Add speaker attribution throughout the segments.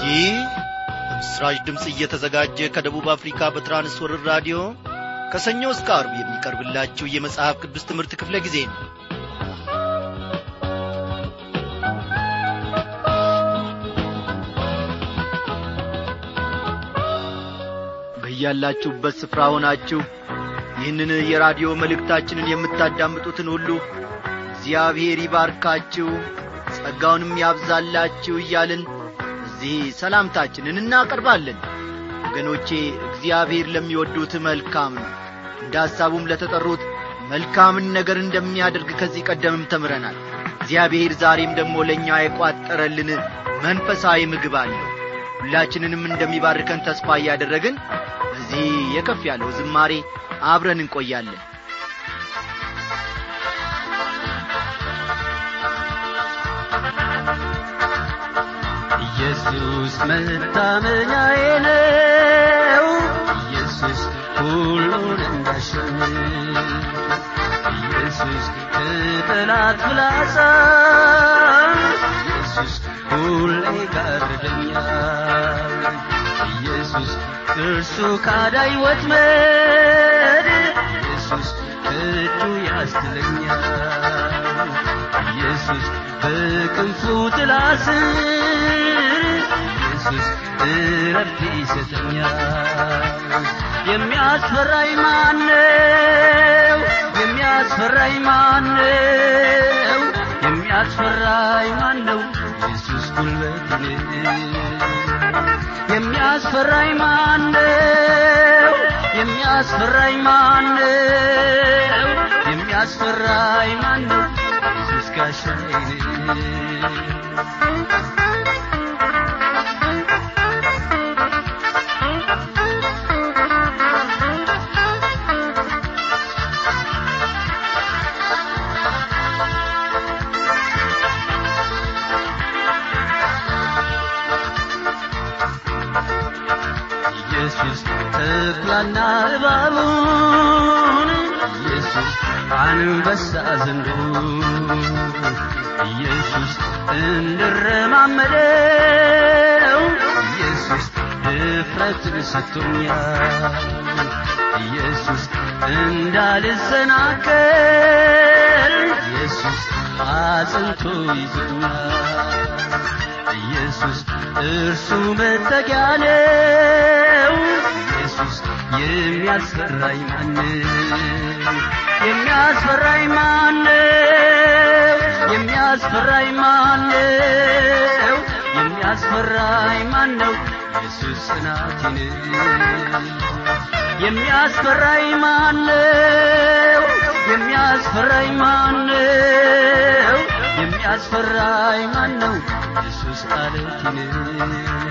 Speaker 1: ይህ በምስራች ድምፅ እየተዘጋጀ ከደቡብ አፍሪካ በትራንስወርር ራዲዮ ከሰኞ እስከ አርብ የሚቀርብላችሁ የመጽሐፍ ቅዱስ ትምህርት ክፍለ ጊዜ ነው በያላችሁበት ስፍራ ሆናችሁ ይህንን የራዲዮ መልእክታችንን የምታዳምጡትን ሁሉ እግዚአብሔር ይባርካችሁ ጸጋውንም ያብዛላችሁ እያልን እዚህ ሰላምታችንን እናቀርባለን ወገኖቼ እግዚአብሔር ለሚወዱት መልካም ነው እንደ ሐሳቡም ለተጠሩት መልካምን ነገር እንደሚያደርግ ከዚህ ቀደምም ተምረናል እግዚአብሔር ዛሬም ደግሞ ለእኛ የቋጠረልን መንፈሳዊ ምግብ አለው ሁላችንንም እንደሚባርከን ተስፋ እያደረግን በዚህ የከፍ ያለው ዝማሬ አብረን እንቆያለን
Speaker 2: ኢየሱስ መታመኛዬ ነው ኢየሱስ ሁሉን እንዳሸንፍ ኢየሱስ ከጠላት ፍላጻ ኢየሱስ ሁሌ ጋርደኛል ኢየሱስ እርሱ ካዳይ ወጥመድ ኢየሱስ እጁ ያስትለኛል ኢየሱስ በክንፉ ጥላ ስር ኢየሱስ እረፍት ይሰጠኛል የሚያስፈራኝ ማነው የሚያስፈራኝ ማነው የሚያስፈራኝ ማነው ኢየሱስ ጉልበቴ የሚያስፈራኝ ማነው የሚያስፈራኝ ማነው የሚያስፈራኝ ማነው ኢየሱስ ጋሻዬ ኢየሱስ ተኩላና እባቡን ኢየሱስ አንበሳ ዘንዶ ኢየሱስ እንድረማመደው ኢየሱስ ድፍረትን ሰጥቶኛል ኢየሱስ እንዳልሰናከል ኢየሱስ አጽንቶ ይዞኛል ኢየሱስ እርሱ መጠጊያ ነው ኢየሱስ የሚያስፈራኝ ማነው የሚያስፈራኝ ማነው የሚያስፈራኝ ማነው የሚያስፈራኝ ማነው ኢየሱስ ጽናቴ ነው የሚያስፈራኝ ማነው የሚያስፈራኝ ማነው የሚያስፈራኝ ማነው ኢየሱስ አለቴ ነው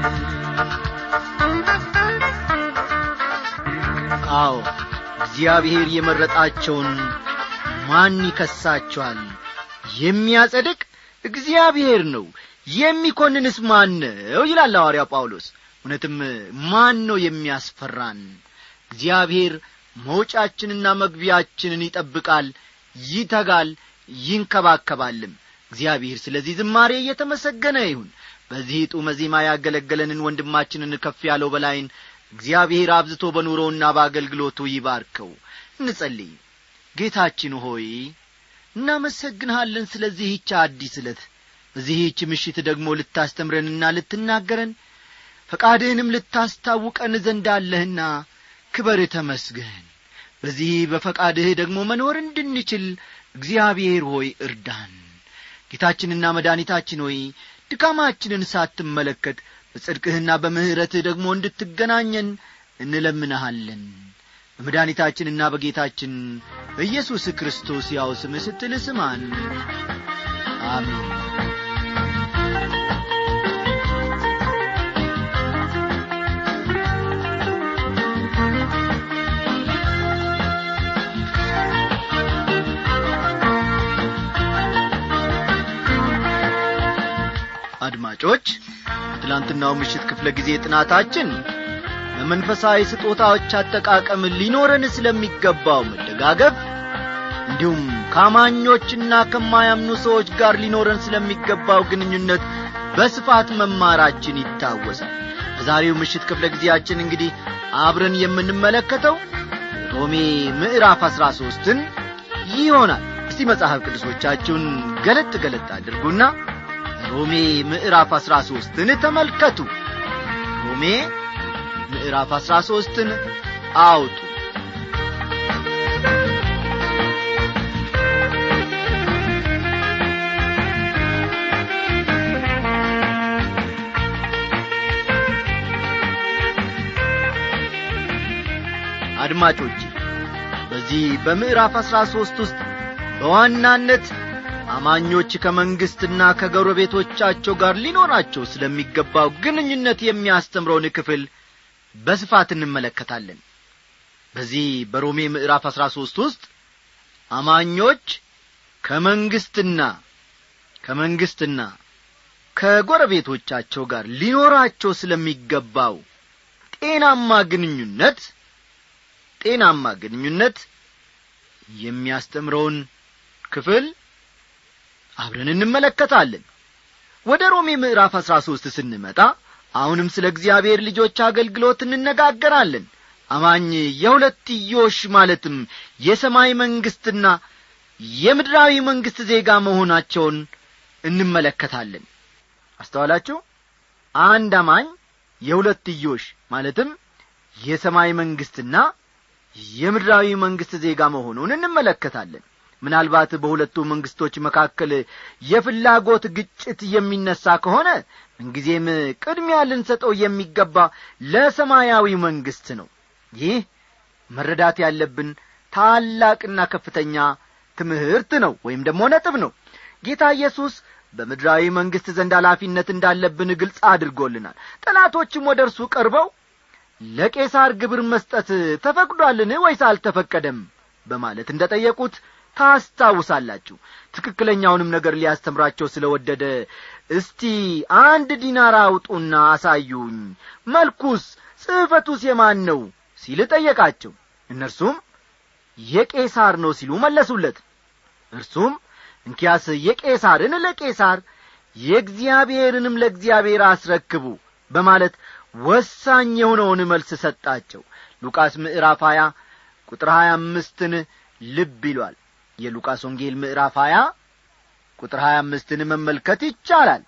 Speaker 1: አዎ እግዚአብሔር የመረጣቸውን ማን ይከሳቸዋል የሚያጸድቅ እግዚአብሔር ነው የሚኮንንስ ማን ነው ይላል ሐዋርያው ጳውሎስ እውነትም ማን ነው የሚያስፈራን እግዚአብሔር መውጫችንና መግቢያችንን ይጠብቃል ይተጋል ይንከባከባልም እግዚአብሔር ስለዚህ ዝማሬ እየተመሰገነ ይሁን በዚህ ጡመ ዜማ ያገለገለንን ወንድማችንን ከፍ ያለው በላይን እግዚአብሔር አብዝቶ በኑሮውና በአገልግሎቱ ይባርከው እንጸልይ ጌታችን ሆይ እናመሰግንሃለን ስለዚህች አዲስ ዕለት በዚህች ምሽት ደግሞ ልታስተምረንና ልትናገረን ፈቃድህንም ልታስታውቀን ዘንድ አለህና ክበር ተመስገን በዚህ በፈቃድህ ደግሞ መኖር እንድንችል እግዚአብሔር ሆይ እርዳን ጌታችንና መድኃኒታችን ሆይ ድካማችንን ሳትመለከት በጽድቅህና በምሕረትህ ደግሞ እንድትገናኘን እንለምንሃለን በመድኃኒታችንና በጌታችን በኢየሱስ ክርስቶስ ያው ስምህ ስትል ስማን አሜን አድማጮች በትላንትናው ምሽት ክፍለ ጊዜ ጥናታችን በመንፈሳዊ ስጦታዎች አጠቃቀም ሊኖረን ስለሚገባው መደጋገፍ እንዲሁም ከአማኞችና ከማያምኑ ሰዎች ጋር ሊኖረን ስለሚገባው ግንኙነት በስፋት መማራችን ይታወሳል በዛሬው ምሽት ክፍለ ጊዜያችን እንግዲህ አብረን የምንመለከተው ሮሜ ምዕራፍ አሥራ ሦስትን ይሆናል እስቲ መጽሐፍ ቅዱሶቻችሁን ገለጥ ገለጥ አድርጉና ሮሜ ምዕራፍ አሥራ ሦስትን ተመልከቱ ሮሜ ምዕራፍ አሥራ ሦስትን አውጡ አድማጮች በዚህ በምዕራፍ አሥራ ሦስት ውስጥ በዋናነት አማኞች ከመንግሥትና ከጎረቤቶቻቸው ጋር ሊኖራቸው ስለሚገባው ግንኙነት የሚያስተምረውን ክፍል በስፋት እንመለከታለን በዚህ በሮሜ ምዕራፍ አሥራ ሦስት ውስጥ አማኞች ከመንግሥትና ከመንግሥትና ከጎረቤቶቻቸው ጋር ሊኖራቸው ስለሚገባው ጤናማ ግንኙነት ጤናማ ግንኙነት የሚያስተምረውን ክፍል አብረን እንመለከታለን ወደ ሮሜ ምዕራፍ አሥራ ሦስት ስንመጣ አሁንም ስለ እግዚአብሔር ልጆች አገልግሎት እንነጋገራለን አማኝ የሁለትዮሽ ማለትም የሰማይ መንግሥትና የምድራዊ መንግሥት ዜጋ መሆናቸውን እንመለከታለን አስተዋላችሁ አንድ አማኝ የሁለትዮሽ ማለትም የሰማይ መንግሥትና የምድራዊ መንግሥት ዜጋ መሆኑን እንመለከታለን ምናልባት በሁለቱ መንግሥቶች መካከል የፍላጎት ግጭት የሚነሳ ከሆነ ምንጊዜም ቅድሚያ ልንሰጠው የሚገባ ለሰማያዊ መንግሥት ነው ይህ መረዳት ያለብን ታላቅና ከፍተኛ ትምህርት ነው ወይም ደግሞ ነጥብ ነው ጌታ ኢየሱስ በምድራዊ መንግሥት ዘንድ ኃላፊነት እንዳለብን ግልጽ አድርጎልናል ጠላቶችም ወደ እርሱ ቀርበው ለቄሳር ግብር መስጠት ተፈቅዷልን ወይስ አልተፈቀደም በማለት እንደ ጠየቁት ታስታውሳላችሁ ትክክለኛውንም ነገር ሊያስተምራቸው ስለ ወደደ እስቲ አንድ ዲናር አውጡና አሳዩኝ መልኩስ ጽሕፈቱስ የማን ነው ሲል ጠየቃቸው እነርሱም የቄሳር ነው ሲሉ መለሱለት እርሱም እንኪያስ የቄሳርን ለቄሳር የእግዚአብሔርንም ለእግዚአብሔር አስረክቡ በማለት ወሳኝ የሆነውን መልስ ሰጣቸው ሉቃስ ምዕራፍ ሀያ ቁጥር ሀያ አምስትን ልብ ይሏል የሉቃስ ወንጌል ምዕራፍ ሀያ ቁጥር ሀያ አምስትን መመልከት ይቻላል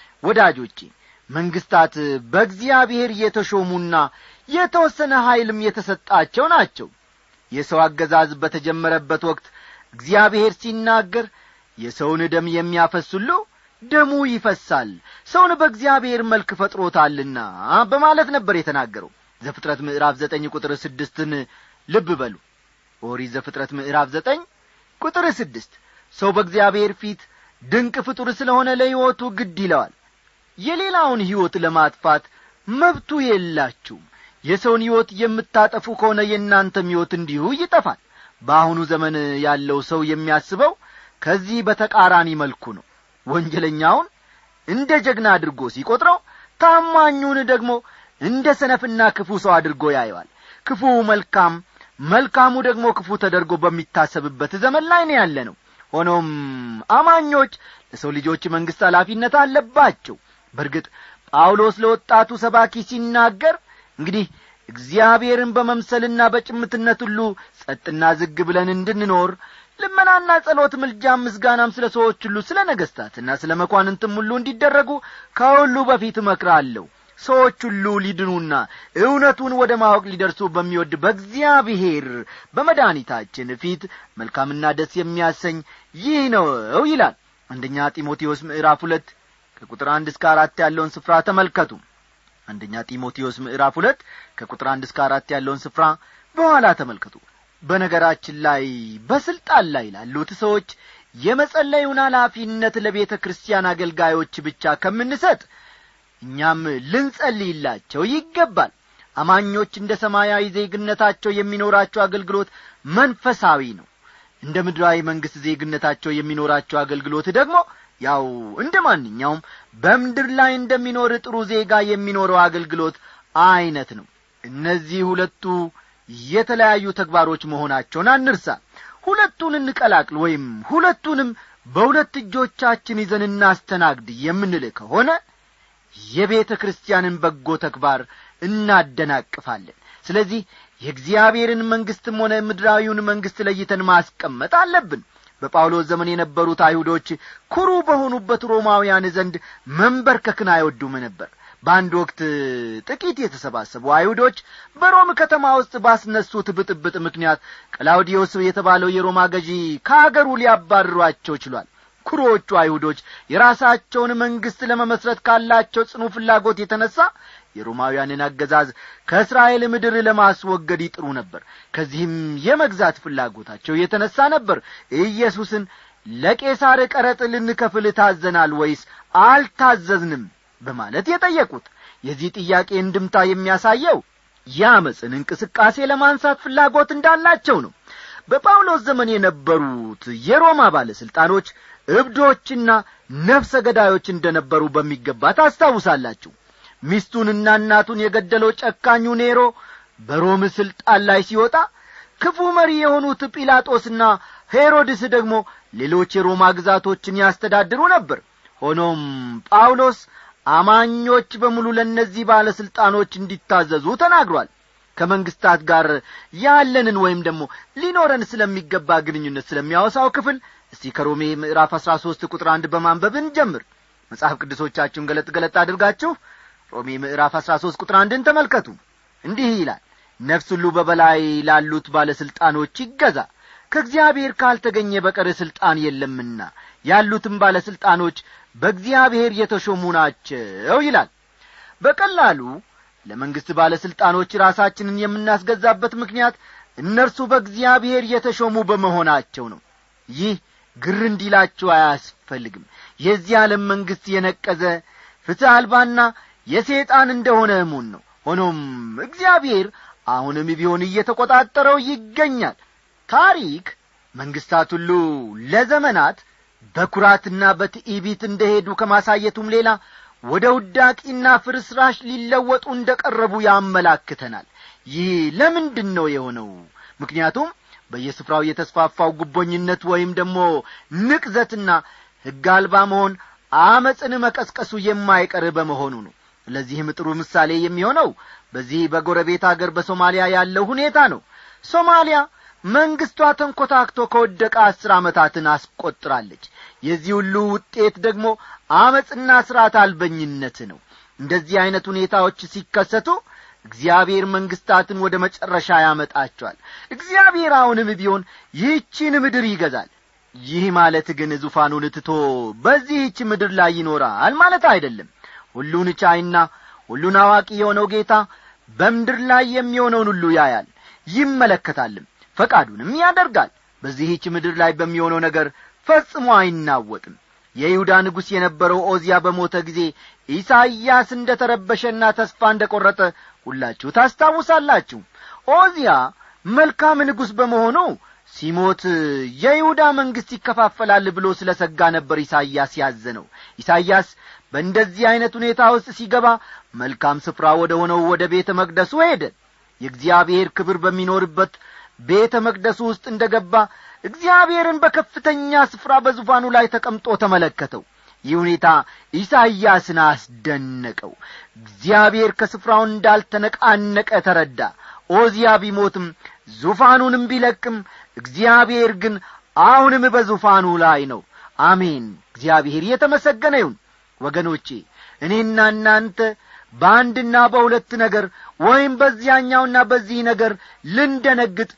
Speaker 1: ወዳጆቼ መንግስታት በእግዚአብሔር የተሾሙና የተወሰነ ኀይልም የተሰጣቸው ናቸው የሰው አገዛዝ በተጀመረበት ወቅት እግዚአብሔር ሲናገር የሰውን ደም የሚያፈስ ሁሉ ደሙ ይፈሳል ሰውን በእግዚአብሔር መልክ ፈጥሮታልና በማለት ነበር የተናገረው ዘፍጥረት ምዕራፍ ዘጠኝ ቁጥር ስድስትን ልብ በሉ ኦሪት ዘፍጥረት ምዕራፍ ዘጠኝ ቁጥር ስድስት ሰው በእግዚአብሔር ፊት ድንቅ ፍጡር ስለሆነ ለሕይወቱ ግድ ይለዋል የሌላውን ሕይወት ለማጥፋት መብቱ የላችሁም የሰውን ሕይወት የምታጠፉ ከሆነ የእናንተም ሕይወት እንዲሁ ይጠፋል በአሁኑ ዘመን ያለው ሰው የሚያስበው ከዚህ በተቃራኒ መልኩ ነው ወንጀለኛውን እንደ ጀግና አድርጎ ሲቈጥረው ታማኙን ደግሞ እንደ ሰነፍና ክፉ ሰው አድርጎ ያየዋል ክፉ መልካም መልካሙ ደግሞ ክፉ ተደርጎ በሚታሰብበት ዘመን ላይ ነው ያለ ነው ሆኖም አማኞች ለሰው ልጆች መንግሥት ኃላፊነት አለባቸው በርግጥ ጳውሎስ ለወጣቱ ሰባኪ ሲናገር እንግዲህ እግዚአብሔርን በመምሰልና በጭምትነት ሁሉ ጸጥና ዝግ ብለን እንድንኖር ልመናና ጸሎት ምልጃም ምስጋናም ስለ ሰዎች ሁሉ ስለ ነገሥታትና ስለ መኳንንትም ሁሉ እንዲደረጉ ከሁሉ በፊት እመክራለሁ ሰዎች ሁሉ ሊድኑና እውነቱን ወደ ማወቅ ሊደርሱ በሚወድ በእግዚአብሔር በመድኃኒታችን ፊት መልካምና ደስ የሚያሰኝ ይህ ነው ይላል አንደኛ ጢሞቴዎስ ምዕራፍ ሁለት ከቁጥር አንድ እስከ አራት ያለውን ስፍራ ተመልከቱ አንደኛ ጢሞቴዎስ ምዕራፍ ሁለት ከቁጥር አንድ እስከ አራት ያለውን ስፍራ በኋላ ተመልከቱ በነገራችን ላይ በስልጣን ላይ ላሉት ሰዎች የመጸለዩን ኃላፊነት ለቤተ ክርስቲያን አገልጋዮች ብቻ ከምንሰጥ እኛም ልንጸልይላቸው ይገባል አማኞች እንደ ሰማያዊ ዜግነታቸው የሚኖራቸው አገልግሎት መንፈሳዊ ነው እንደ ምድራዊ መንግሥት ዜግነታቸው የሚኖራቸው አገልግሎት ደግሞ ያው እንደ ማንኛውም በምድር ላይ እንደሚኖር ጥሩ ዜጋ የሚኖረው አገልግሎት አይነት ነው እነዚህ ሁለቱ የተለያዩ ተግባሮች መሆናቸውን አንርሳ ሁለቱን እንቀላቅል ወይም ሁለቱንም በሁለት እጆቻችን ይዘን እናስተናግድ የምንል ከሆነ የቤተ ክርስቲያንን በጎ ተግባር እናደናቅፋለን ስለዚህ የእግዚአብሔርን መንግሥትም ሆነ ምድራዊውን መንግሥት ለይተን ማስቀመጥ አለብን በጳውሎስ ዘመን የነበሩት አይሁዶች ኩሩ በሆኑበት ሮማውያን ዘንድ መንበርከክን አይወዱም ነበር በአንድ ወቅት ጥቂት የተሰባሰቡ አይሁዶች በሮም ከተማ ውስጥ ባስነሱት ብጥብጥ ምክንያት ቀላውዲዮስ የተባለው የሮማ ገዢ ከአገሩ ሊያባርሯቸው ችሏል ኩሮዎቹ አይሁዶች የራሳቸውን መንግሥት ለመመስረት ካላቸው ጽኑ ፍላጎት የተነሣ የሮማውያንን አገዛዝ ከእስራኤል ምድር ለማስወገድ ይጥሩ ነበር ከዚህም የመግዛት ፍላጎታቸው የተነሣ ነበር ኢየሱስን ለቄሳር ቀረጥ ልንከፍል ታዘናል ወይስ አልታዘዝንም በማለት የጠየቁት የዚህ ጥያቄ እንድምታ የሚያሳየው የአመፅን እንቅስቃሴ ለማንሳት ፍላጎት እንዳላቸው ነው በጳውሎስ ዘመን የነበሩት የሮማ ባለሥልጣኖች እብዶችና ነፍሰ ገዳዮች እንደነበሩ በሚገባ ታስታውሳላችሁ ሚስቱንና እናቱን የገደለው ጨካኙ ኔሮ በሮም ሥልጣን ላይ ሲወጣ ክፉ መሪ የሆኑት ጲላጦስና ሄሮድስ ደግሞ ሌሎች የሮማ ግዛቶችን ያስተዳድሩ ነበር ሆኖም ጳውሎስ አማኞች በሙሉ ለእነዚህ ባለሥልጣኖች እንዲታዘዙ ተናግሯል ከመንግስታት ጋር ያለንን ወይም ደግሞ ሊኖረን ስለሚገባ ግንኙነት ስለሚያወሳው ክፍል እስቲ ከሮሜ ምዕራፍ አሥራ ሦስት ቁጥር አንድ በማንበብ እንጀምር መጽሐፍ ቅዱሶቻችሁን ገለጥ ገለጥ አድርጋችሁ ሮሜ ምዕራፍ አሥራ ሦስት ቁጥር አንድን ተመልከቱ እንዲህ ይላል ነፍስ ሁሉ በበላይ ላሉት ባለሥልጣኖች ይገዛ ከእግዚአብሔር ካልተገኘ በቀር ሥልጣን የለምና ያሉትም ባለሥልጣኖች በእግዚአብሔር የተሾሙ ናቸው ይላል በቀላሉ ለመንግሥት ባለሥልጣኖች ራሳችንን የምናስገዛበት ምክንያት እነርሱ በእግዚአብሔር የተሾሙ በመሆናቸው ነው ይህ ግር እንዲላችሁ አያስፈልግም የዚህ ዓለም መንግሥት የነቀዘ ፍትሕ አልባና የሰይጣን እንደሆነ እሙን ነው ሆኖም እግዚአብሔር አሁንም ቢሆን እየተቈጣጠረው ይገኛል ታሪክ መንግሥታት ሁሉ ለዘመናት በኩራትና በትዕቢት እንደሄዱ ከማሳየቱም ሌላ ወደ ውዳቂና ፍርስራሽ ሊለወጡ እንደ ቀረቡ ያመላክተናል ይህ ለምንድን ነው የሆነው ምክንያቱም በየስፍራው የተስፋፋው ጉቦኝነት ወይም ደግሞ ንቅዘትና ሕግ አልባ መሆን አመፅን መቀስቀሱ የማይቀር በመሆኑ ነው ለዚህም ጥሩ ምሳሌ የሚሆነው በዚህ በጎረቤት አገር በሶማሊያ ያለው ሁኔታ ነው ሶማሊያ መንግስቷ ተንኰታክቶ ከወደቀ አስር ዓመታትን አስቈጥራለች የዚህ ሁሉ ውጤት ደግሞ አመፅና ሥርዓት አልበኝነት ነው እንደዚህ ዐይነት ሁኔታዎች ሲከሰቱ እግዚአብሔር መንግስታትን ወደ መጨረሻ ያመጣቸዋል እግዚአብሔር አሁንም ቢሆን ይህቺን ምድር ይገዛል ይህ ማለት ግን ዙፋኑን ትቶ በዚህች ምድር ላይ ይኖራል ማለት አይደለም ሁሉን ቻይና ሁሉን አዋቂ የሆነው ጌታ በምድር ላይ የሚሆነውን ሁሉ ያያል ይመለከታልም ፈቃዱንም ያደርጋል በዚህች ምድር ላይ በሚሆነው ነገር ፈጽሞ አይናወጥም የይሁዳ ንጉሥ የነበረው ኦዚያ በሞተ ጊዜ ኢሳይያስ እንደ ተረበሸና ተስፋ እንደ ቈረጠ ሁላችሁ ታስታውሳላችሁ ኦዚያ መልካም ንጉሥ በመሆኑ ሲሞት የይሁዳ መንግሥት ይከፋፈላል ብሎ ስለ ሰጋ ነበር ኢሳይያስ ያዘነው ኢሳይያስ በእንደዚህ ዐይነት ሁኔታ ውስጥ ሲገባ መልካም ስፍራ ወደ ሆነው ወደ ቤተ መቅደሱ ሄደ የእግዚአብሔር ክብር በሚኖርበት ቤተ መቅደሱ ውስጥ እንደ ገባ እግዚአብሔርን በከፍተኛ ስፍራ በዙፋኑ ላይ ተቀምጦ ተመለከተው ይህ ሁኔታ ኢሳይያስን አስደነቀው እግዚአብሔር ከስፍራው እንዳልተነቃነቀ ተረዳ ኦዚያ ቢሞትም ዙፋኑንም ቢለቅም እግዚአብሔር ግን አሁንም በዙፋኑ ላይ ነው አሜን እግዚአብሔር የተመሰገነ ይሁን ወገኖቼ እኔና እናንተ በአንድና በሁለት ነገር ወይም በዚያኛውና በዚህ ነገር ልንደነግጥ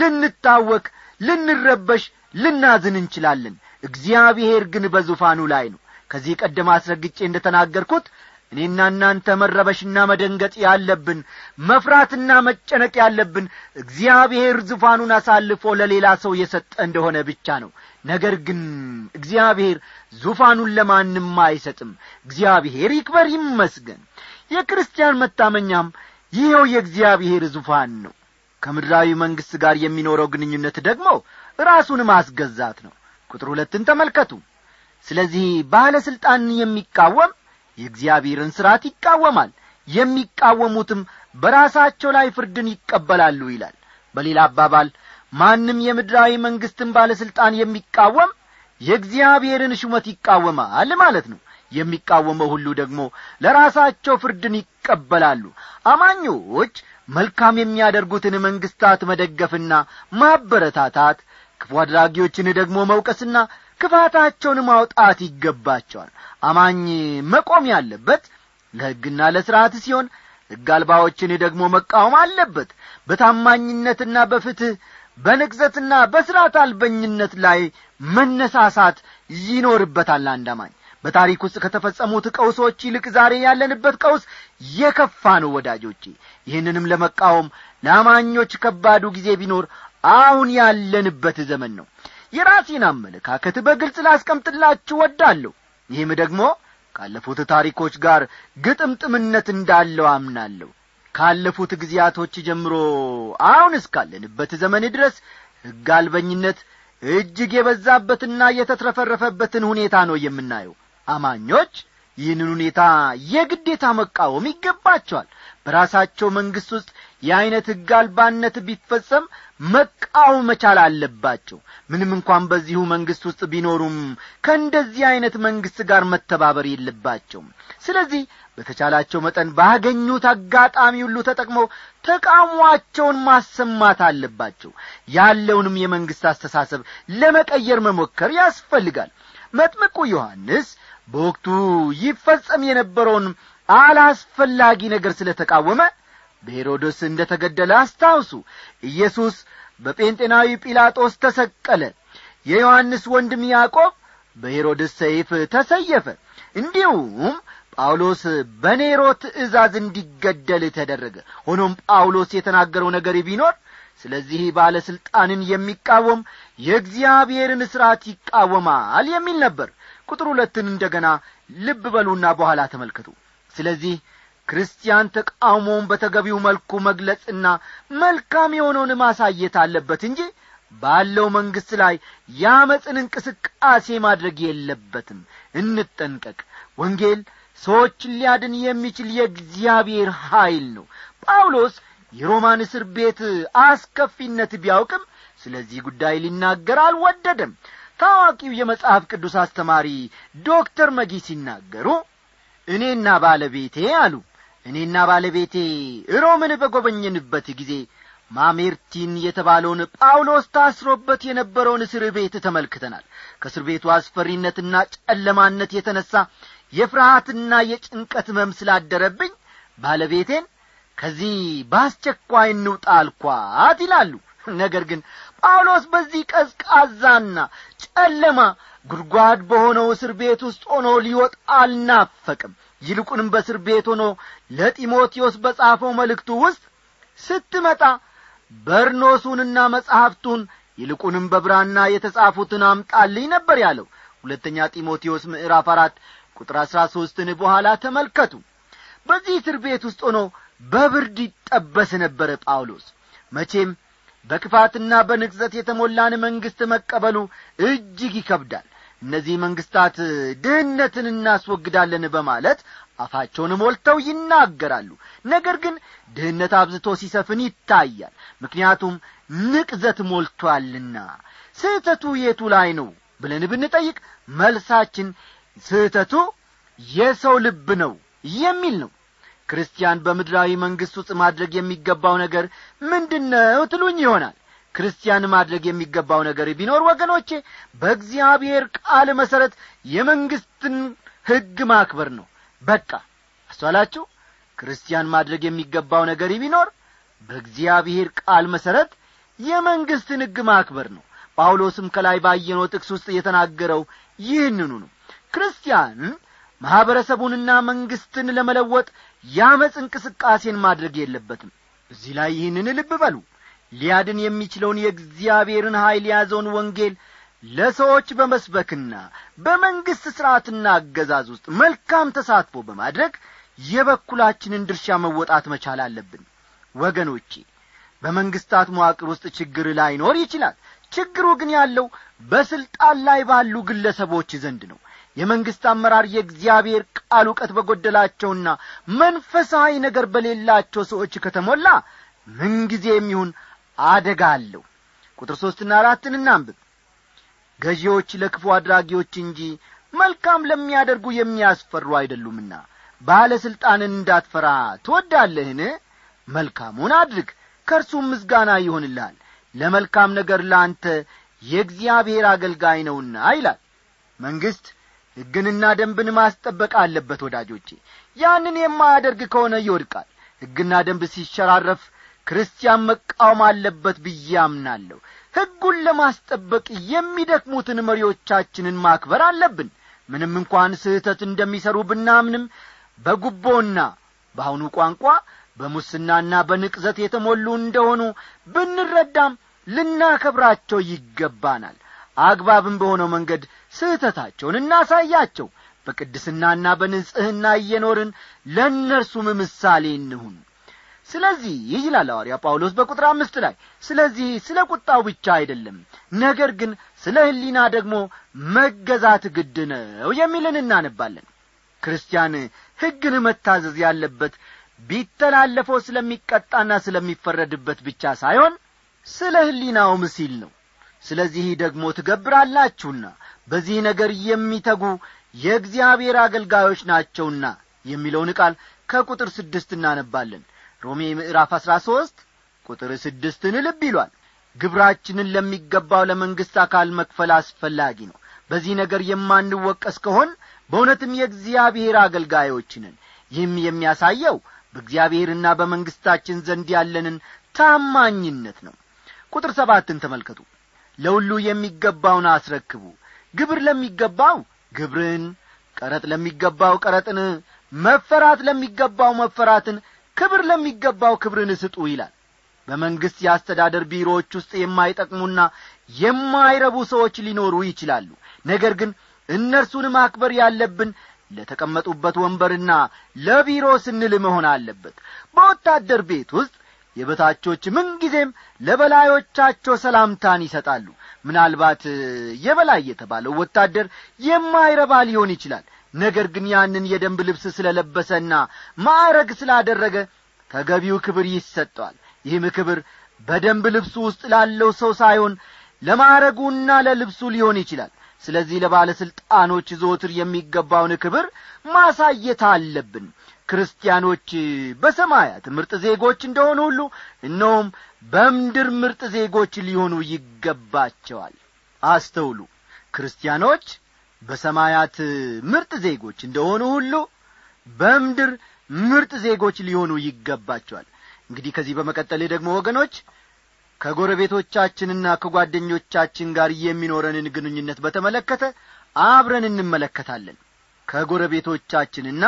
Speaker 1: ልንታወክ ልንረበሽ ልናዝን እንችላለን እግዚአብሔር ግን በዙፋኑ ላይ ነው ከዚህ ቀደም አስረግጬ እንደ ተናገርኩት እኔና እናንተ መረበሽና መደንገጥ ያለብን መፍራትና መጨነቅ ያለብን እግዚአብሔር ዙፋኑን አሳልፎ ለሌላ ሰው የሰጠ እንደሆነ ብቻ ነው ነገር ግን እግዚአብሔር ዙፋኑን ለማንም አይሰጥም እግዚአብሔር ይክበር ይመስገን የክርስቲያን መታመኛም ይኸው የእግዚአብሔር ዙፋን ነው ከምድራዊ መንግሥት ጋር የሚኖረው ግንኙነት ደግሞ ራሱን ማስገዛት ነው ቁጥር ሁለትን ተመልከቱ ስለዚህ ባለሥልጣንን የሚቃወም የእግዚአብሔርን ሥርዓት ይቃወማል የሚቃወሙትም በራሳቸው ላይ ፍርድን ይቀበላሉ ይላል በሌላ አባባል ማንም የምድራዊ መንግሥትን ባለሥልጣን የሚቃወም የእግዚአብሔርን ሹመት ይቃወማል ማለት ነው የሚቃወመው ሁሉ ደግሞ ለራሳቸው ፍርድን ይቀበላሉ አማኞች መልካም የሚያደርጉትን መንግስታት መደገፍና ማበረታታት ክፉ አድራጊዎችን ደግሞ መውቀስና ክፋታቸውን ማውጣት ይገባቸዋል አማኝ መቆም ያለበት ለሕግና ለሥርዓት ሲሆን ሕግ አልባዎችን ደግሞ መቃወም አለበት በታማኝነትና በፍትሕ በንቅዘትና በሥርዓት አልበኝነት ላይ መነሳሳት ይኖርበታል አንድ አማኝ በታሪክ ውስጥ ከተፈጸሙት ቀውሶች ይልቅ ዛሬ ያለንበት ቀውስ የከፋ ነው ወዳጆቼ ይህንንም ለመቃወም ለአማኞች ከባዱ ጊዜ ቢኖር አሁን ያለንበት ዘመን ነው የራሴን አመለካከት በግልጽ ላስቀምጥላችሁ ወዳለሁ ይህም ደግሞ ካለፉት ታሪኮች ጋር ግጥምጥምነት እንዳለው አምናለሁ ካለፉት ጊዜያቶች ጀምሮ አሁን እስካለንበት ዘመን ድረስ ሕግ አልበኝነት እጅግ የበዛበትና የተትረፈረፈበትን ሁኔታ ነው የምናየው አማኞች ይህንን ሁኔታ የግዴታ መቃወም ይገባቸዋል በራሳቸው መንግሥት ውስጥ የዐይነት ሕግ አልባነት ቢፈጸም መቃወም መቻል አለባቸው ምንም እንኳን በዚሁ መንግሥት ውስጥ ቢኖሩም ከእንደዚህ ዐይነት መንግሥት ጋር መተባበር የለባቸውም ስለዚህ በተቻላቸው መጠን ባገኙት አጋጣሚ ሁሉ ተጠቅመው ተቃውሟቸውን ማሰማት አለባቸው ያለውንም የመንግሥት አስተሳሰብ ለመቀየር መሞከር ያስፈልጋል መጥምቁ ዮሐንስ በወቅቱ ይፈጸም የነበረውን አላስፈላጊ ነገር ስለ ተቃወመ በሄሮድስ እንደ ተገደለ አስታውሱ ኢየሱስ በጴንጤናዊ ጲላጦስ ተሰቀለ የዮሐንስ ወንድም ያዕቆብ በሄሮድስ ሰይፍ ተሰየፈ እንዲሁም ጳውሎስ በኔሮ ትእዛዝ እንዲገደል ተደረገ ሆኖም ጳውሎስ የተናገረው ነገር ቢኖር ስለዚህ ባለሥልጣንን የሚቃወም የእግዚአብሔርን ሥርዓት ይቃወማል የሚል ነበር ቁጥር ሁለትን እንደገና ልብ በሉና በኋላ ተመልከቱ ስለዚህ ክርስቲያን ተቃውሞውን በተገቢው መልኩ መግለጽና መልካም የሆነውን ማሳየት አለበት እንጂ ባለው መንግሥት ላይ ያመፅን እንቅስቃሴ ማድረግ የለበትም እንጠንቀቅ ወንጌል ሰዎችን ሊያድን የሚችል የእግዚአብሔር ኀይል ነው ጳውሎስ የሮማን እስር ቤት አስከፊነት ቢያውቅም ስለዚህ ጉዳይ ሊናገር አልወደደም ታዋቂው የመጽሐፍ ቅዱስ አስተማሪ ዶክተር መጊ ሲናገሩ እኔና ባለቤቴ አሉ እኔና ባለቤቴ ሮምን በጐበኘንበት ጊዜ ማሜርቲን የተባለውን ጳውሎስ ታስሮበት የነበረውን እስር ቤት ተመልክተናል ከእስር ቤቱ አስፈሪነትና ጨለማነት የተነሣ የፍርሃትና የጭንቀት መም ስላደረብኝ ባለቤቴን ከዚህ በአስቸኳይ እንውጣ አልኳት ይላሉ ነገር ግን ጳውሎስ በዚህ ቀዝቃዛና ጨለማ ጉድጓድ በሆነው እስር ቤት ውስጥ ሆኖ ሊወጣ አልናፈቅም ይልቁንም በእስር ቤት ሆኖ ለጢሞቴዎስ በጻፈው መልእክቱ ውስጥ ስትመጣ በርኖሱንና መጻሕፍቱን ይልቁንም በብራና የተጻፉትን አምጣልኝ ነበር ያለው ሁለተኛ ጢሞቴዎስ ምዕራፍ አራት ቁጥር አሥራ ሦስትን በኋላ ተመልከቱ በዚህ እስር ቤት ውስጥ ሆኖ በብርድ ይጠበስ ነበረ ጳውሎስ መቼም በክፋትና በንቅዘት የተሞላን መንግሥት መቀበሉ እጅግ ይከብዳል እነዚህ መንግሥታት ድህነትን እናስወግዳለን በማለት አፋቸውን ሞልተው ይናገራሉ ነገር ግን ድህነት አብዝቶ ሲሰፍን ይታያል ምክንያቱም ንቅዘት ሞልቶአልና ስህተቱ የቱ ላይ ነው ብለን ብንጠይቅ መልሳችን ስህተቱ የሰው ልብ ነው የሚል ነው ክርስቲያን በምድራዊ መንግሥት ውስጥ ማድረግ የሚገባው ነገር ምንድን ነው ትሉኝ ይሆናል ክርስቲያን ማድረግ የሚገባው ነገር ቢኖር ወገኖቼ በእግዚአብሔር ቃል መሠረት የመንግሥትን ሕግ ማክበር ነው በቃ አስተዋላችሁ ክርስቲያን ማድረግ የሚገባው ነገር ቢኖር በእግዚአብሔር ቃል መሠረት የመንግሥትን ሕግ ማክበር ነው ጳውሎስም ከላይ ባየነው ጥቅስ ውስጥ የተናገረው ይህንኑ ነው ክርስቲያን ማኅበረሰቡንና መንግሥትን ለመለወጥ ያመፅ እንቅስቃሴን ማድረግ የለበትም እዚህ ላይ ይህንን ልብ በሉ ሊያድን የሚችለውን የእግዚአብሔርን ኀይል የያዘውን ወንጌል ለሰዎች በመስበክና በመንግሥት ሥርዓትና አገዛዝ ውስጥ መልካም ተሳትፎ በማድረግ የበኩላችንን ድርሻ መወጣት መቻል አለብን ወገኖቼ በመንግሥታት መዋቅር ውስጥ ችግር ላይኖር ይችላል ችግሩ ግን ያለው በሥልጣን ላይ ባሉ ግለሰቦች ዘንድ ነው የመንግሥት አመራር የእግዚአብሔር ቃል እውቀት በጐደላቸውና መንፈሳዊ ነገር በሌላቸው ሰዎች ከተሞላ ምንጊዜም ይሁን አደጋ አለው ቁጥር ሦስትና አራትን እናንብብ ገዢዎች ለክፉ አድራጊዎች እንጂ መልካም ለሚያደርጉ የሚያስፈሩ አይደሉምና ባለሥልጣንን እንዳትፈራ ትወዳለህን መልካሙን አድርግ ከእርሱም ምስጋና ይሆንልሃል ለመልካም ነገር ለአንተ የእግዚአብሔር አገልጋይ ነውና ይላል መንግሥት ሕግንና ደንብን ማስጠበቅ አለበት ወዳጆቼ ያንን የማያደርግ ከሆነ ይወድቃል ሕግና ደንብ ሲሸራረፍ ክርስቲያን መቃወም አለበት ብዬ አምናለሁ ሕጉን ለማስጠበቅ የሚደክሙትን መሪዎቻችንን ማክበር አለብን ምንም እንኳን ስህተት እንደሚሠሩ ብናምንም በጉቦና በአሁኑ ቋንቋ በሙስናና በንቅዘት የተሞሉ እንደሆኑ ብንረዳም ልናከብራቸው ይገባናል አግባብም በሆነው መንገድ ስህተታቸውን እናሳያቸው በቅድስናና በንጽሕና እየኖርን ለእነርሱም ምሳሌ እንሁን ስለዚህ ይላል ሐዋርያ ጳውሎስ በቁጥር አምስት ላይ ስለዚህ ስለ ቁጣው ብቻ አይደለም ነገር ግን ስለ ሕሊና ደግሞ መገዛት ግድ ነው የሚልን እናነባለን ክርስቲያን ሕግን መታዘዝ ያለበት ቢተላለፈው ስለሚቀጣና ስለሚፈረድበት ብቻ ሳይሆን ስለ ሕሊናውም ሲል ነው ስለዚህ ደግሞ ትገብራላችሁና በዚህ ነገር የሚተጉ የእግዚአብሔር አገልጋዮች ናቸውና የሚለውን ቃል ከቁጥር ስድስት እናነባለን ሮሜ ምዕራፍ አሥራ ሦስት ቁጥር ስድስትን ልብ ይሏል ግብራችንን ለሚገባው ለመንግሥት አካል መክፈል አስፈላጊ ነው በዚህ ነገር የማንወቀስ ከሆን በእውነትም የእግዚአብሔር አገልጋዮች ነን ይህም የሚያሳየው በእግዚአብሔርና በመንግሥታችን ዘንድ ያለንን ታማኝነት ነው ቁጥር ሰባትን ተመልከቱ ለሁሉ የሚገባውን አስረክቡ ግብር ለሚገባው ግብርን ቀረጥ ለሚገባው ቀረጥን መፈራት ለሚገባው መፈራትን ክብር ለሚገባው ክብርን ስጡ ይላል በመንግሥት የአስተዳደር ቢሮዎች ውስጥ የማይጠቅሙና የማይረቡ ሰዎች ሊኖሩ ይችላሉ ነገር ግን እነርሱን ማክበር ያለብን ለተቀመጡበት ወንበርና ለቢሮ ስንል መሆን አለበት በወታደር ቤት ውስጥ የበታቾች ምንጊዜም ለበላዮቻቸው ሰላምታን ይሰጣሉ ምናልባት የበላይ የተባለው ወታደር የማይረባ ሊሆን ይችላል ነገር ግን ያንን የደንብ ልብስ ስለለበሰና ማዕረግ ስላደረገ ተገቢው ክብር ይሰጠዋል ይህም ክብር በደንብ ልብሱ ውስጥ ላለው ሰው ሳይሆን ለማዕረጉና ለልብሱ ሊሆን ይችላል ስለዚህ ለባለሥልጣኖች ዘወትር የሚገባውን ክብር ማሳየት አለብን ክርስቲያኖች በሰማያት ምርጥ ዜጎች እንደሆኑ ሁሉ እነሆም በምድር ምርጥ ዜጎች ሊሆኑ ይገባቸዋል አስተውሉ ክርስቲያኖች በሰማያት ምርጥ ዜጎች እንደሆኑ ሁሉ በምድር ምርጥ ዜጎች ሊሆኑ ይገባቸዋል እንግዲህ ከዚህ በመቀጠል ደግሞ ወገኖች ከጎረቤቶቻችንና ከጓደኞቻችን ጋር የሚኖረንን ግንኙነት በተመለከተ አብረን እንመለከታለን ከጎረቤቶቻችንና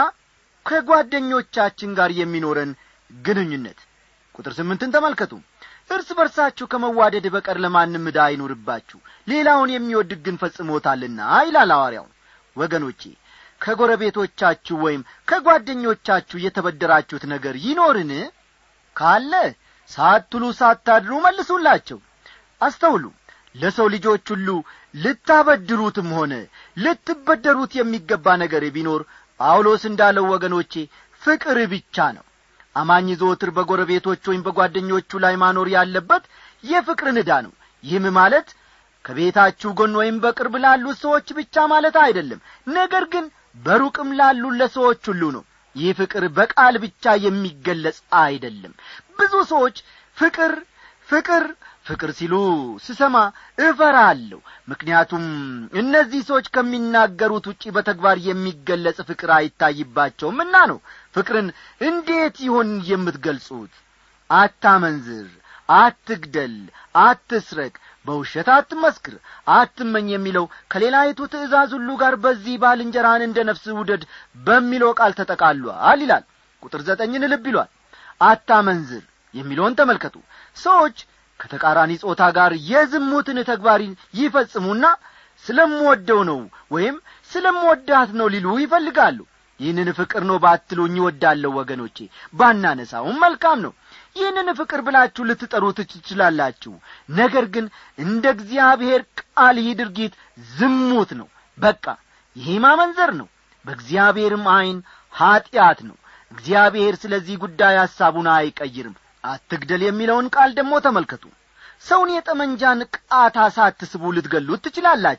Speaker 1: ከጓደኞቻችን ጋር የሚኖረን ግንኙነት ቁጥር ስምንትን ተመልከቱ እርስ በርሳችሁ ከመዋደድ በቀር ለማንም ዕዳ አይኑርባችሁ ሌላውን የሚወድ ግን ፈጽሞታልና ይላል ሐዋርያው ወገኖቼ ከጎረቤቶቻችሁ ወይም ከጓደኞቻችሁ የተበደራችሁት ነገር ይኖርን ካለ ሳትሉ ሳታድሩ መልሱላቸው አስተውሉ ለሰው ልጆች ሁሉ ልታበድሩትም ሆነ ልትበደሩት የሚገባ ነገር ቢኖር ጳውሎስ እንዳለው ወገኖቼ ፍቅር ብቻ ነው አማኝ ዘወትር በጎረቤቶች ወይም በጓደኞቹ ላይ ማኖር ያለበት የፍቅርን ዕዳ ነው ይህም ማለት ከቤታችሁ ጎን ወይም በቅርብ ላሉት ሰዎች ብቻ ማለት አይደለም ነገር ግን በሩቅም ላሉ ለሰዎች ሁሉ ነው ይህ ፍቅር በቃል ብቻ የሚገለጽ አይደለም ብዙ ሰዎች ፍቅር ፍቅር ፍቅር ሲሉ ስሰማ እፈራለሁ ምክንያቱም እነዚህ ሰዎች ከሚናገሩት ውጪ በተግባር የሚገለጽ ፍቅር አይታይባቸውምና ነው ፍቅርን እንዴት ይሆን የምትገልጹት አታመንዝር አትግደል አትስረቅ በውሸት አትመስክር አትመኝ የሚለው ከሌላይቱ ትእዛዝ ሁሉ ጋር በዚህ ባልንጀራን እንደ ነፍስ ውደድ በሚለው ቃል ተጠቃሏል ይላል ቁጥር ዘጠኝን ልብ ይሏል አታመንዝር የሚለውን ተመልከቱ ሰዎች ከተቃራኒ ጾታ ጋር የዝሙትን ተግባር ይፈጽሙና ስለምወደው ነው ወይም ስለምወዳት ነው ሊሉ ይፈልጋሉ ይህንን ፍቅር ነው ባትሉኝ ይወዳለሁ ወገኖቼ ባናነሳውም መልካም ነው ይህንን ፍቅር ብላችሁ ልትጠሩ ትችላላችሁ ነገር ግን እንደ እግዚአብሔር ቃል ይህ ድርጊት ዝሙት ነው በቃ ይህ ማመንዘር ነው በእግዚአብሔርም ዐይን ኀጢአት ነው እግዚአብሔር ስለዚህ ጉዳይ ሐሳቡን አይቀይርም አትግደል የሚለውን ቃል ደግሞ ተመልከቱ ሰውን የጠመንጃን ቃታ ሳትስቡ ልትገሉት ትችላላችሁ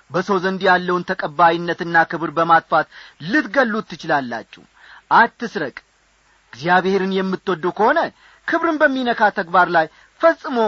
Speaker 1: በሰው ዘንድ ያለውን ተቀባይነትና ክብር በማጥፋት ልትገሉት ትችላላችሁ አትስረቅ እግዚአብሔርን የምትወዱ ከሆነ ክብርን በሚነካ ተግባር ላይ ፈጽሞ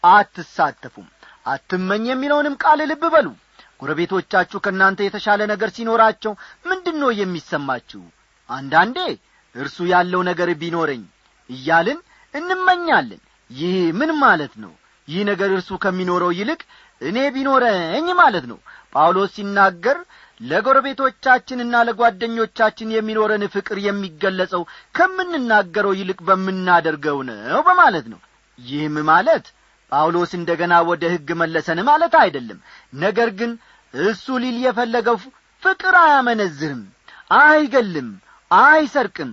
Speaker 1: አትሳተፉም አትመኝ የሚለውንም ቃል ልብ በሉ ጎረቤቶቻችሁ ከእናንተ የተሻለ ነገር ሲኖራቸው ምንድን ነው የሚሰማችሁ አንዳንዴ እርሱ ያለው ነገር ቢኖረኝ እያልን እንመኛለን ይህ ምን ማለት ነው ይህ ነገር እርሱ ከሚኖረው ይልቅ እኔ ቢኖረኝ ማለት ነው ጳውሎስ ሲናገር ለጎረቤቶቻችንና ለጓደኞቻችን የሚኖረን ፍቅር የሚገለጸው ከምንናገረው ይልቅ በምናደርገው ነው በማለት ነው ይህም ማለት ጳውሎስ እንደ ገና ወደ ሕግ መለሰን ማለት አይደለም ነገር ግን እሱ ሊል የፈለገው ፍቅር አያመነዝርም አይገልም አይሰርቅም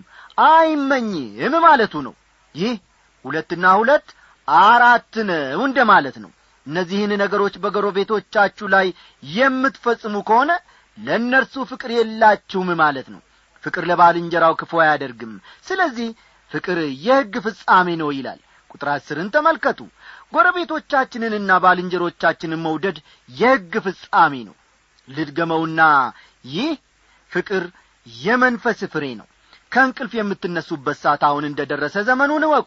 Speaker 1: አይመኝም ማለቱ ነው ይህ ሁለትና ሁለት አራት ነው እንደ ማለት ነው እነዚህን ነገሮች በጎረቤቶቻችሁ ላይ የምትፈጽሙ ከሆነ ለእነርሱ ፍቅር የላችሁም ማለት ነው ፍቅር ለባልንጀራው ክፉ አያደርግም ስለዚህ ፍቅር የሕግ ፍጻሜ ነው ይላል ቁጥር አስርን ተመልከቱ ጎረቤቶቻችንንና ባልንጀሮቻችንን መውደድ የሕግ ፍጻሜ ነው ልድገመውና ይህ ፍቅር የመንፈስ ፍሬ ነው ከእንቅልፍ የምትነሱበት ሰዓት አሁን እንደ ደረሰ ዘመኑን እወቁ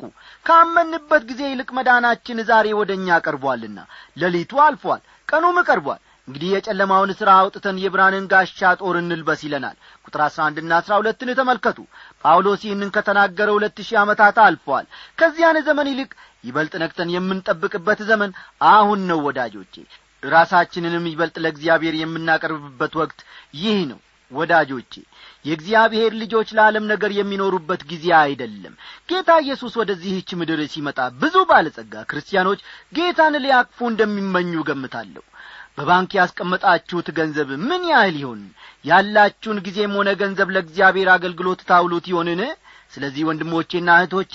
Speaker 1: ካመንበት ጊዜ ይልቅ መዳናችን ዛሬ ወደ እኛ ቀርቧልና ሌሊቱ አልፏል ቀኑም ቀርቧል እንግዲህ የጨለማውን ሥራ አውጥተን የብርሃንን ጋሻ ጦር እንልበስ ይለናል ቁጥር አሥራ አንድና አሥራ ሁለትን ተመልከቱ ጳውሎስ ይህንን ከተናገረ ሁለት ሺህ ዓመታት አልፈዋል ከዚያን ዘመን ይልቅ ይበልጥ ነቅተን የምንጠብቅበት ዘመን አሁን ነው ወዳጆቼ ራሳችንንም ይበልጥ ለእግዚአብሔር የምናቀርብበት ወቅት ይህ ነው ወዳጆቼ የእግዚአብሔር ልጆች ለዓለም ነገር የሚኖሩበት ጊዜ አይደለም ጌታ ኢየሱስ ወደዚህች ምድር ሲመጣ ብዙ ባለጸጋ ክርስቲያኖች ጌታን ሊያቅፉ እንደሚመኙ ገምታለሁ በባንክ ያስቀመጣችሁት ገንዘብ ምን ያህል ይሆን ያላችሁን ጊዜም ሆነ ገንዘብ ለእግዚአብሔር አገልግሎት ታውሉት ይሆንን ስለዚህ ወንድሞቼና እህቶቼ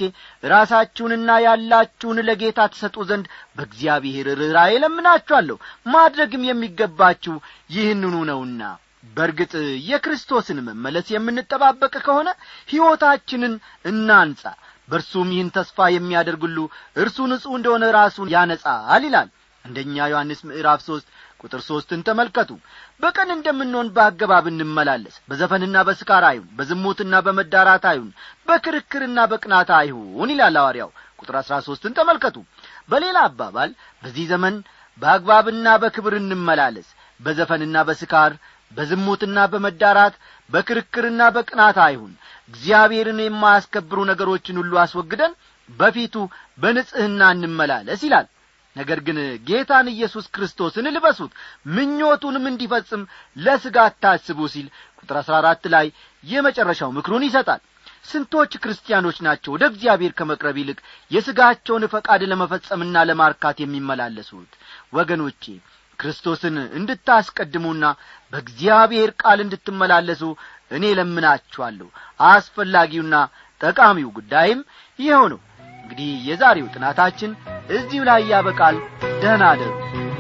Speaker 1: ራሳችሁንና ያላችሁን ለጌታ ትሰጡ ዘንድ በእግዚአብሔር ርኅራዬ ለምናችኋለሁ ማድረግም የሚገባችሁ ይህንኑ ነውና በርግጥ የክርስቶስን መመለስ የምንጠባበቅ ከሆነ ሕይወታችንን እናንጻ በእርሱም ይህን ተስፋ የሚያደርጉሉ እርሱ ንጹሕ እንደሆነ ራሱን ያነጻል ይላል አንደኛ ዮሐንስ ምዕራፍ ሦስት ቁጥር ሦስትን ተመልከቱ በቀን እንደምንሆን በአገባብ እንመላለስ በዘፈንና በስካር አይሁን በዝሙትና በመዳራት አይሁን በክርክርና በቅናት አይሁን ይላል ሐዋርያው ቁጥር አሥራ ሦስትን ተመልከቱ በሌላ አባባል በዚህ ዘመን በአግባብና በክብር እንመላለስ በዘፈንና በስካር በዝሙትና በመዳራት በክርክርና በቅናት አይሁን እግዚአብሔርን የማያስከብሩ ነገሮችን ሁሉ አስወግደን በፊቱ በንጽሕና እንመላለስ ይላል ነገር ግን ጌታን ኢየሱስ ክርስቶስን ልበሱት ምኞቱንም እንዲፈጽም ለሥጋ አታስቡ ሲል ቁጥር አሥራ አራት ላይ የመጨረሻው ምክሩን ይሰጣል ስንቶች ክርስቲያኖች ናቸው ወደ እግዚአብሔር ከመቅረብ ይልቅ የሥጋቸውን ፈቃድ ለመፈጸምና ለማርካት የሚመላለሱት ወገኖቼ ክርስቶስን እንድታስቀድሙና በእግዚአብሔር ቃል እንድትመላለሱ እኔ ለምናችኋለሁ አስፈላጊውና ጠቃሚው ጉዳይም ይኸው ነው እንግዲህ የዛሬው ጥናታችን እዚሁ ላይ ያበቃል ደህና አደሩ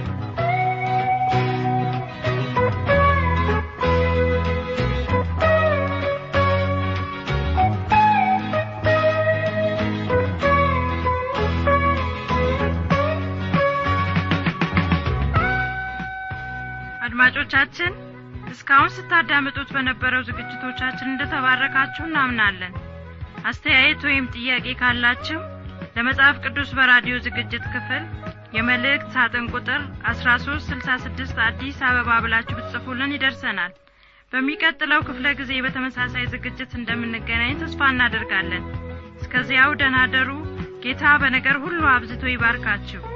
Speaker 3: አድማጮቻችን እስካሁን ስታዳምጡት በነበረው ዝግጅቶቻችን እንደተባረካችሁ እናምናለን አስተያየት ወይም ጥያቄ ካላችሁ ለመጽሐፍ ቅዱስ በራዲዮ ዝግጅት ክፍል የመልእክት ሳጥን ቁጥር 1366 አዲስ አበባ ብላችሁ ብትጽፉልን ይደርሰናል በሚቀጥለው ክፍለ ጊዜ በተመሳሳይ ዝግጅት እንደምንገናኝ ተስፋ እናደርጋለን እስከዚያው ደናደሩ ጌታ በነገር ሁሉ አብዝቶ ይባርካችሁ